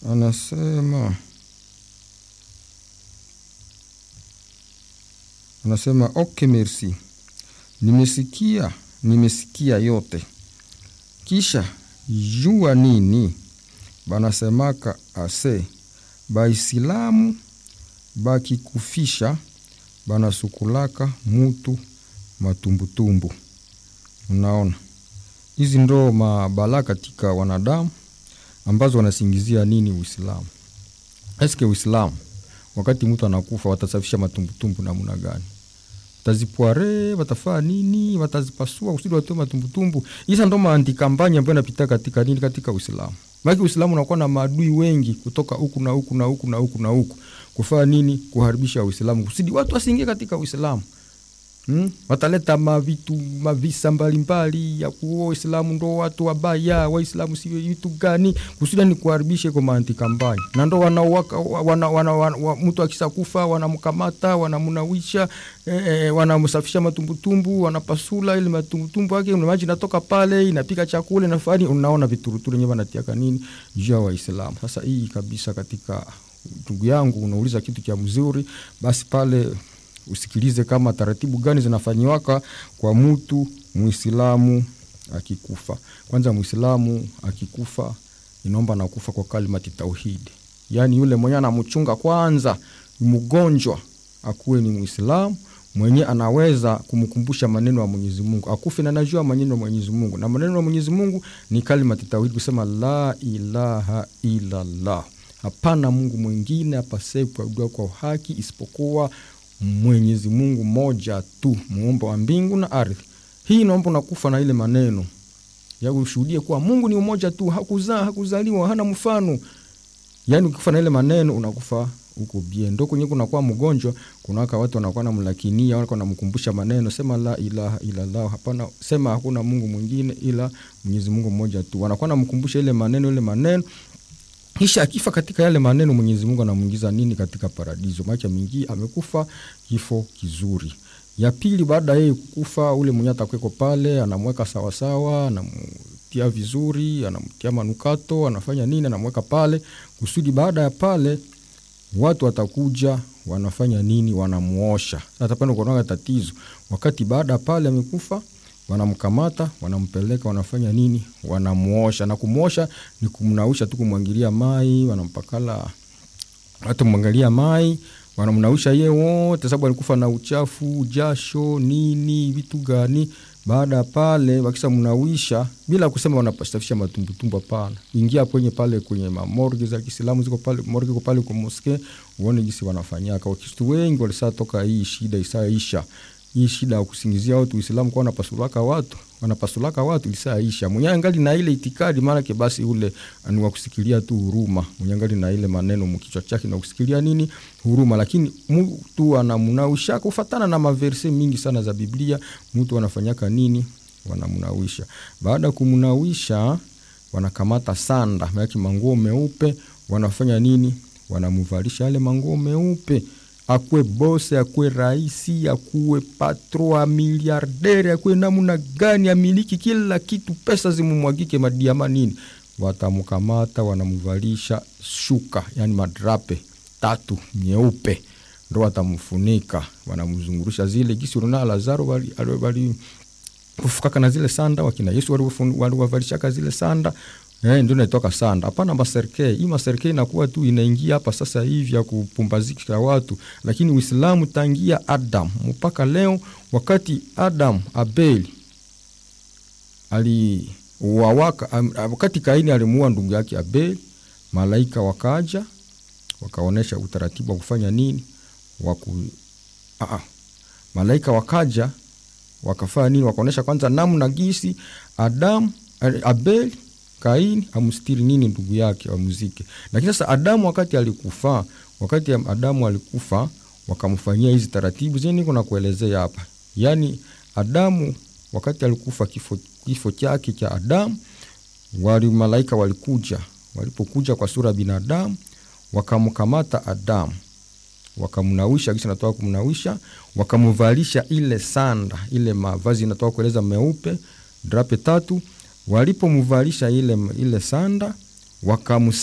anasema anasema okay, merci, nimesikia nimesikia yote. Kisha jua nini banasemaka ase baisilamu bakikufisha banasukulaka mutu matumbutumbu. Unaona, hizi ndo mabalaa katika wanadamu ambazo wanasingizia nini Uislamu. Eske Uislamu wakati mtu anakufa watasafisha matumbutumbu namna gani? Watazipware, watafaa nini? Watazipasua kusudi watoe matumbutumbu. Isa ndo maantikampanya ambayo inapita katika nini, katika Uislamu. Maki Uislamu unakuwa na maadui wengi kutoka huku na huku na huku na huku na huku, kufaa nini? Kuharibisha Uislamu kusudi watu wasiingie katika Uislamu. Hmm? Wataleta mavitu mavisa mbalimbali ya kuwa Waislamu ndo watu wabaya, Waislamu si vitu gani, kusudi ni kuharibisha kwa maantikampanya, na ndo wanawaka wana, wana, wana, wana, mtu akisakufa wanamkamata wanamunawisha eh, wanamsafisha matumbutumbu wanapasula ile matumbutumbu yake maji natoka pale inapika chakula inafani, unaona vituruturu nyewe wanatiaka nini juu ya Waislamu. Sasa hii kabisa, katika ndugu yangu unauliza kitu cha mzuri, basi pale usikilize kama taratibu gani zinafanyiwaka kwa mtu Muislamu akikufa. Kwanza Muislamu akikufa inaomba nakufa kwa kalimati tauhidi, yaani yule mwenye anamchunga kwanza mgonjwa akuwe ni Muislamu mwenye anaweza kumkumbusha maneno ya Mwenyezi Mungu, akufe na anajua maneno ya Mwenyezi Mungu, na maneno ya Mwenyezi Mungu ni kalimati tauhidi, kusema la ilaha illallah, hapana Mungu mwingine apasaye kuabudiwa kwa haki isipokuwa Mwenyezi Mungu moja tu, muumba wa mbingu na ardhi. Hii naomba unakufa na ile maneno ya ushuhudie kuwa Mungu ni umoja tu, hakuzaa hakuzaliwa, hana mfano. Yani ukikufa na ile maneno unakufa huko bie. Ndo kwenye kunakuwa mgonjwa, kunawaka watu wanakuwa namlakinia, wanakuwa namkumbusha maneno, sema la ilaha illallah, hapana, sema hakuna Mungu mwingine ila Mwenyezi Mungu mmoja tu. Wanakuwa namkumbusha ile maneno ile maneno kisha akifa katika yale maneno, Mwenyezi Mungu anamwingiza nini katika paradiso, maana mingi amekufa kifo kizuri. Ya pili, baada yeye kukufa, ule mwenye atakweko pale anamweka sawasawa, anamtia vizuri, anamtia manukato, anafanya nini, anamweka pale kusudi baada ya pale watu watakuja wanafanya nini, wanamuosha. Sasa pale kunaga tatizo, wakati baada ya pale amekufa wanamkamata wanampeleka, wanafanya nini? Wanamuosha. Na kumuosha ni kumnausha tu, kumwangilia mai, wanampakala watu mwangalia mai, wanamnausha ye wote, sababu alikufa na uchafu, jasho, nini, vitu gani. Baada ya pale wakisa mnawisha, bila kusema wanapasafisha matumbutumbu, hapana. Ingia kwenye pale kwenye mamorgi za Kiislamu ziko pale, morgi iko pale kwa moske, uone jinsi wanafanyaka. Wakristo wengi walisatoka hii shida isaisha hii shida ya kusingizia watu Uislamu kwa wanapasulaka watu wanapasulaka watu lisaisha. Mwenye angali na ile itikadi maanake, basi ule ni wa kusikilia tu huruma. Mwenye angali na ile maneno mkichwa chake na kusikilia nini huruma, lakini mtu anamunawisha kufatana na maverse mingi sana za Biblia. Mtu anafanyaka nini? Wanamunawisha. Baada ya kumunawisha, wanakamata sanda maanake manguo meupe, wanafanya nini? Wanamuvalisha yale manguo meupe akuwe bose akuwe raisi akuwe patro a miliardere akuwe namuna gani amiliki kila kitu, pesa zimumwagike madiama nini, watamukamata wanamuvalisha shuka, yani madrape tatu nyeupe, ndo watamfunika wanamzungurusha zile gisi runa Lazaro wali kufukaka na zile sanda, wakina Yesu waliwavalishaka zile sanda Eh, ndio naitoka sanda. Hapana maserke. Hii maserke inakuwa tu inaingia hapa sasa hivi ya kupumbazika watu. Lakini Uislamu tangia Adam mpaka leo wakati Adam Abel ali wawaka, wakati Kaini alimuua ndugu yake Abel, malaika wakaja wakaonesha utaratibu wa kufanya nini? Waku a malaika wakaja wakafanya nini? Wakaonesha kwanza namna gisi Adam Abel Kaini amstiri nini ndugu yake wamuzike. Lakini sasa Adamu wakati alikufa, wakati Adamu alikufa wakamfanyia hizi taratibu zeni niko na kuelezea hapa. Yaani Adamu wakati alikufa, kifo, kifo chake cha Adamu, wali malaika walikuja, walipokuja kwa sura ya binadamu wakamkamata Adamu wakamnawisha, kisha natoka kumnawisha, wakamvalisha ile sanda, ile mavazi natoka kueleza meupe, drape tatu walipomvalisha ile, ile sanda wakamu